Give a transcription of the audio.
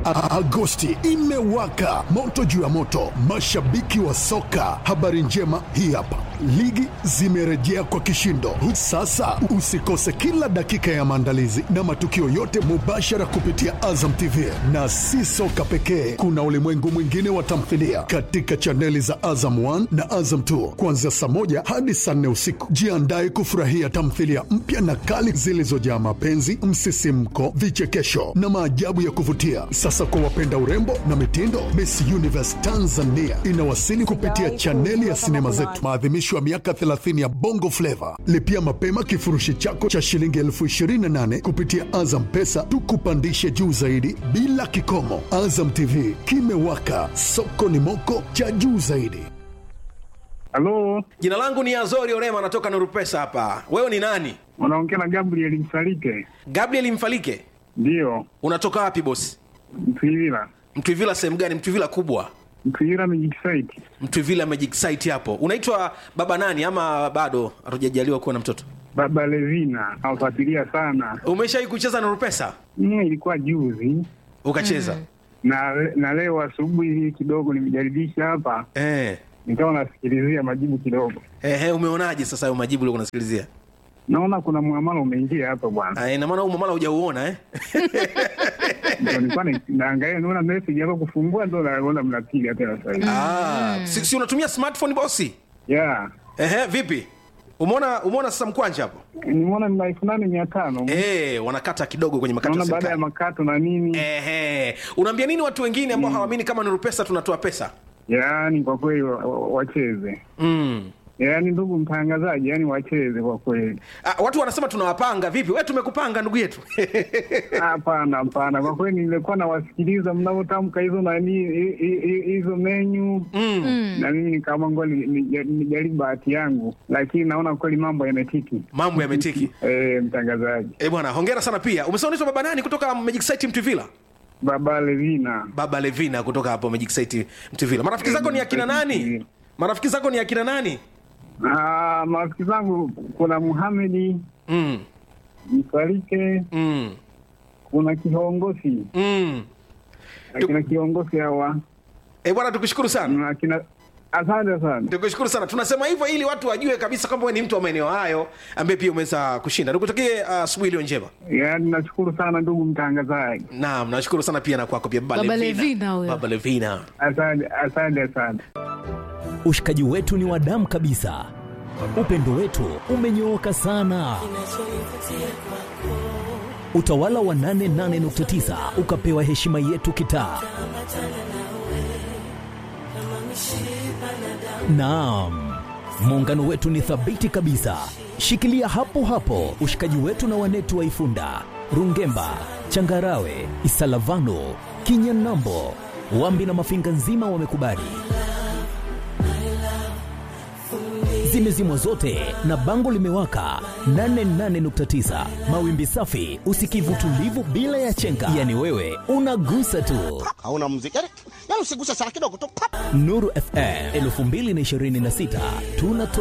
A- Agosti imewaka moto juu ya moto, mashabiki wa soka. Habari njema hii hapa, ligi zimerejea kwa kishindo. Sasa usikose kila dakika ya maandalizi na matukio yote mubashara kupitia Azam TV, na si soka pekee, kuna ulimwengu mwingine wa tamthilia katika chaneli za Azam 1 na Azam 2 kuanzia saa moja hadi saa nne usiku. Jiandae kufurahia tamthilia mpya na kali zilizojaa mapenzi, msisimko, vichekesho na maajabu ya kuvutia. Sasa kwa wapenda urembo na mitindo, Miss Universe Tanzania inawasili kupitia chaneli ya sinema zetu, maadhimisho ya miaka 30 ya Bongo Flava. Lipia mapema kifurushi chako cha shilingi elfu 28 kupitia Azam Pesa, tukupandishe juu zaidi bila kikomo. Azam TV kimewaka, soko ni moko cha juu zaidi. Halo, Jina langu ni Azori Orema, natoka Nuru Pesa hapa. Wewe ni nani? unaongea na Gabriel Msalike? Gabriel Mfalike. Ndiyo, Unatoka wapi bosi? Mtwivila. Mtwivila sehemu gani? Mtwivila kubwa, Mtwivila Magic Site. Mtwivila Magic Site hapo. Unaitwa baba nani ama bado hatujajaliwa kuwa na mtoto? Baba Levina, nawafuatilia sana. Umeshawahi kucheza Nuru Pesa? Mm, ilikuwa juzi Ukacheza? na na leo asubuhi hii kidogo nimejaribisha hapa, Eh. nikawa nasikilizia majibu kidogo, Ehe, umeonaje sasa hayo majibu uliokuwa unasikilizia? naona kuna muamala umeingia hapa bwana. Ah, ina maana huu mamala hujauona eh? Ndio nilikuwa na- naangalia, naona message yako kufungua, ndo naona mnapiga tena sasa hivi. Ah, si, si unatumia smartphone bosi? Yeah, Ehe, vipi? Umeona umeona sasa mkwanja hapo? nimeona ni elfu nane mia tano Eh, wanakata kidogo kwenye makato ya naona baada ya serikali. makato na nini. Ehe, unaambia nini watu wengine ambao hawaamini kama Nuru Pesa tunatoa pesa? Yaani kwa kweli wa- wa- wacheze Mm. Yaani ndugu mtangazaji, yani wacheze kwa kweli. Ah, watu wanasema tunawapanga vipi? Wewe tumekupanga ndugu yetu. Hapana, hapana, kwa kweli nilikuwa nawasikiliza mnavyotamka hizo nani hi- hi- hi- hizo menyu mm. na mimi nikaamua ngoja ni- ni- nijaribu bahati yangu, lakini naona kweli mambo yametiki. Mambo yametiki. Eh, mtangazaji Eh, bwana, hongera sana pia. Umesema unaitwa baba nani kutoka Magic Site Mtuvila? Baba Levina, Baba Levina kutoka hapo Magic Site Mtuvila. Marafiki zako ni akina nani? Marafiki zako ni akina nani? Ah, marafiki zangu kuna Muhamedi Mm. Msalike, Mm. kuna kiongozi Mm. akina kiongozi hawa Eh, bwana tukushukuru sana. na akina asante sana. Tukushukuru sana. Tunasema hivyo ili watu wajue kabisa kwamba wewe ni mtu wa maeneo hayo ambaye pia umeweza kushinda. Nikutakie uh, asubuhi iliyo njema. Yaani nashukuru sana ndugu mtangazaji, Naam, nashukuru sana pia na kwako pia Baba, Baba Levina. Levina huyo. Baba Levina. asante asante sana. Ushikaji wetu ni wa damu kabisa, upendo wetu umenyooka sana. Utawala wa 88.9 ukapewa heshima yetu kitaa. Naam, muungano wetu ni thabiti kabisa. Shikilia hapo hapo ushikaji wetu na wanetu wa Ifunda, Rungemba, Changarawe, Isalavano, Kinyanambo, Wambi na Mafinga nzima wamekubali. Zimezimwa zote na bango limewaka 88.9 mawimbi safi, usikivu tulivu bila ya chenga, yani wewe unagusa tu. hauna muziki yani, yani usiguse sana kidogo tu pap. Nuru FM 2026 tuna